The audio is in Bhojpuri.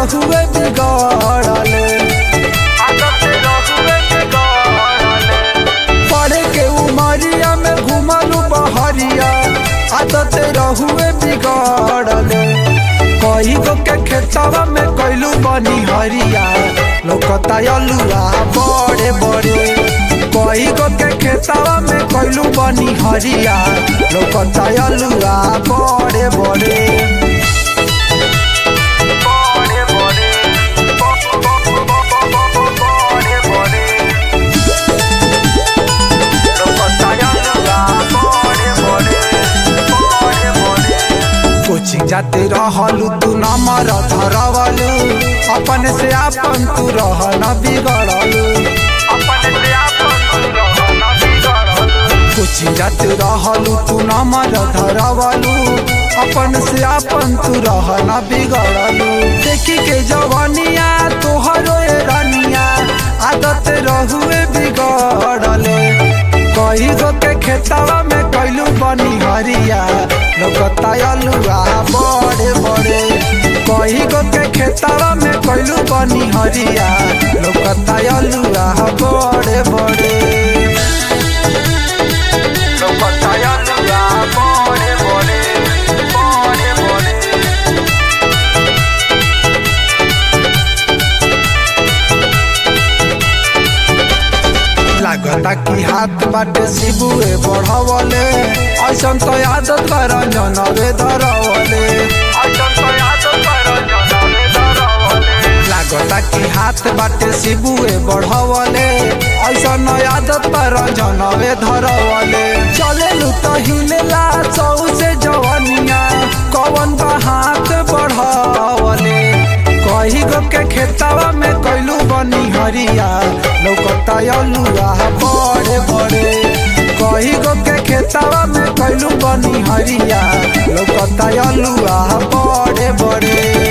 रहुए बिगड़ले पढ़े के उमरिया में घुमलू बहरिया आदत रहुए बिगड़ले कई गो के खेतवा में कैलू बनी हरिया लोकता अलुआ बड़े बड़े कई गो के खेतवा में कैलू बनी हरिया लोकता अलुआ बड़े बड़े कोचिंग जाते रहलू तू नमर धरवलू अपन से आपन तू रह न बिगड़लू कोचिंग जाते रहलू तू नमर धरवलू अपन से आपन तू रह न बिगड़लू देखी के जवनिया तोहरो ए रनिया आदत रहुए बिगड़ले कई गो के खेतवा में कैलू बनी हरिया लोकता अलुआ बड़े बड़े कई गो के खेतवा में कैलू बनी हरिया लोकता अलुआ बड़े बड़े लोकता अलुआ बड़े बड़े बड़े बड़े लागता कि हाथ बाटे शिबुए बढ़वले ऐसन तो आदत बा रंजनवे धरवले लागता कि हाथ बाटे शिबुए बढ़वले ऐसन आदत बा रंजनवे धरवले चले तो हिलेला सौ से जवनिया कवन बा हाथ बढ़वले कही गो के खेतवा में कैलू बनी हरिया लौकता अलुआ बड़े बड़े कही गो के खेतवा में कैलू बनी हरिया लौकता अलुआ बड़े बड़े